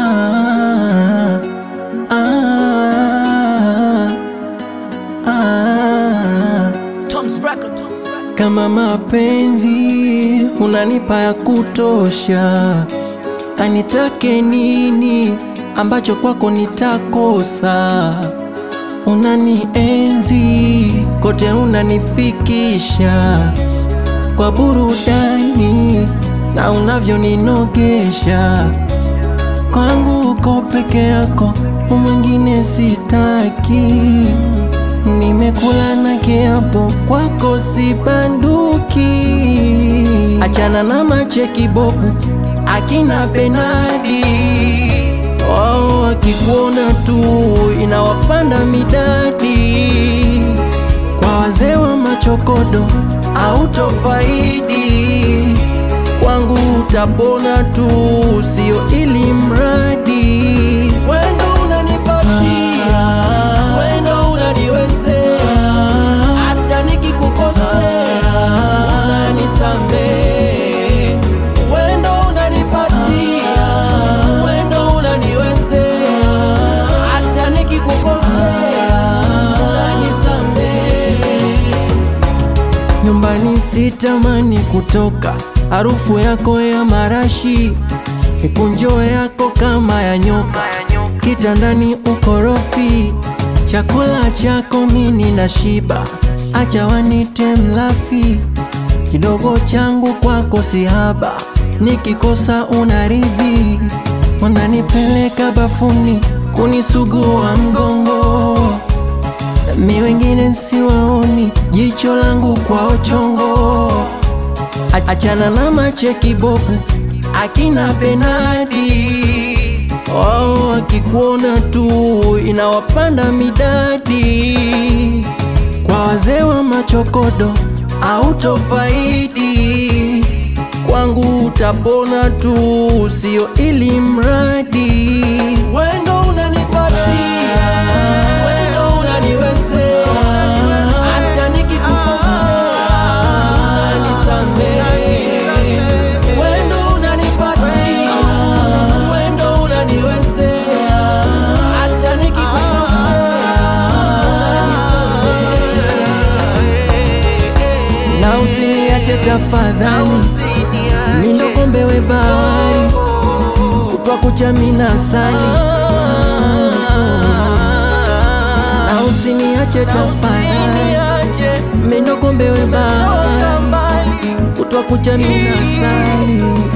ah, ah. Tom's Records. Kama mapenzi unanipa ya kutosha, anitake nini ambacho kwako nitakosa? Unanienzi kote, unanifikisha kwa burudani na unavyoninogesha. Kwangu uko peke yako, mwingine sitaki. Nimekula na kiapo, kwako sibanduki. Achana na macheki bobu, akina Benadi wao wakikuona tu inawapanda midadi. Kwa wazee wa machokodo au tofaidi, kwangu utapona tu, sio ili mradi. Wendo unanipatia, wendo unaniwezea, hata nikikukosea unanisamehe. Wendo unanipatia, wendo unaniwezea, hata nikikukosea unanisamehe. Nyumbani sitamani kutoka, harufu yako ya marashi, mikunjo yako kama ya nyoka, kitandani ukorofi, chakula chako mini na shiba, acha wanite mlafi, kidogo changu kwako sihaba, nikikosa unaridhi, unanipeleka bafuni kunisugua mgongo mi wengine siwaoni, jicho langu kwao chongo. A- Achana na macheki bobu, akina Benadi oh, akikuona tu inawapanda midadi. Kwa wazee wa machokodo au tofaidi, kwangu utapona tu, sio ili mradi. Wendo unanipatia, wendo unaniwezea, hata nikikukosea unanisamehe. Wendo unanipatia, wendo unaniwezea, hata nikikukosea unanisamehe. Na usiniache tafadhali, mindo kombewe bahari, kutwa kucha mina sali na usiniache tafadhali, mindo kombewe bahari, kutwa kucha mina sali